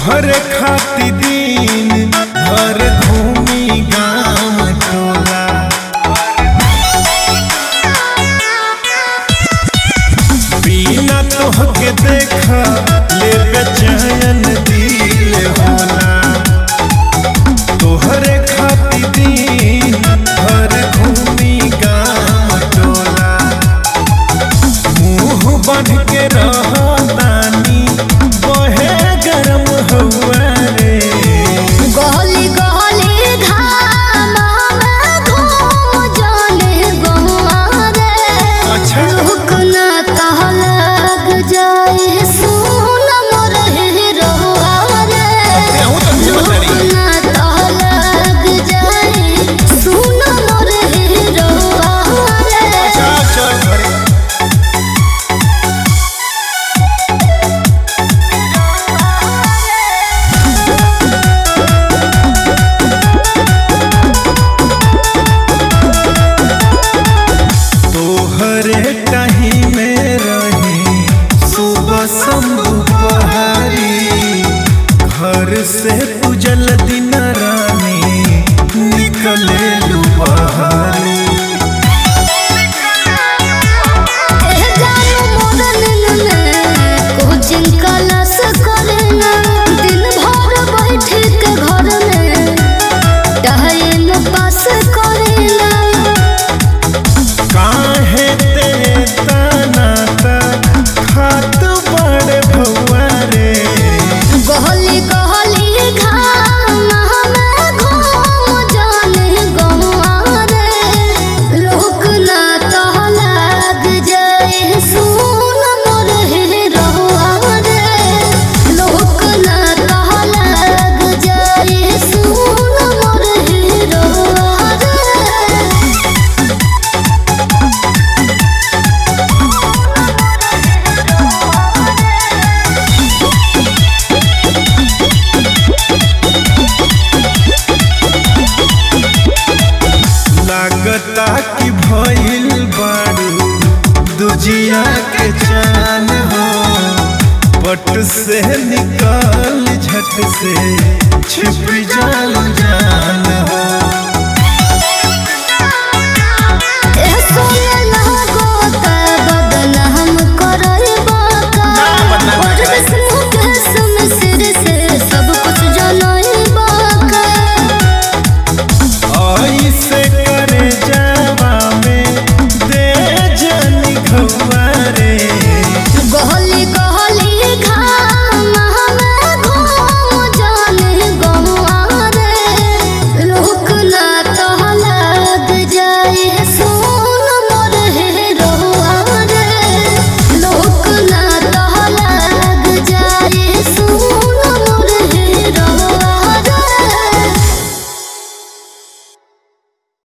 तोहरे खाती दिन भर घूमी गाँव टोला बिना तोहके देखा ले बेचैन दिल होला तोहरे खाती दिन भर घूमी गाँव टोला मुंह बन के रहतानी बहे गरम हवा रे गली गली घाम घूम जाने गौआ रे अच्छा। रुक ना तह लग जाए सुन मोर हिरहुआ रे अहूँ तो मुझे बता रही। रुक ना तह लग जाए सुन मोर हिरहुआ रे अच्छा चल घरे तोहरे कहीं में रही सुबह शंभु पहाड़ी घर से उजल दिन रानी निकले लू बहारी ए जानू मोर निन्ने कोचिंग क्लास करना दिन भर बैठ के घर में टाइम पास करना काहे ते तानाता खात बड़े भौआ रे गहली गहली घाम में घूम जाने गौआ रे लोक ना तह लग जाए सुन मोर हिरहुआ रे लोक ना तह लग जाए सुन मोर हिरहुआ रे लागता कि भइल बारू दुजिया के चान हो पट से निकाल झट से छिप जाल जान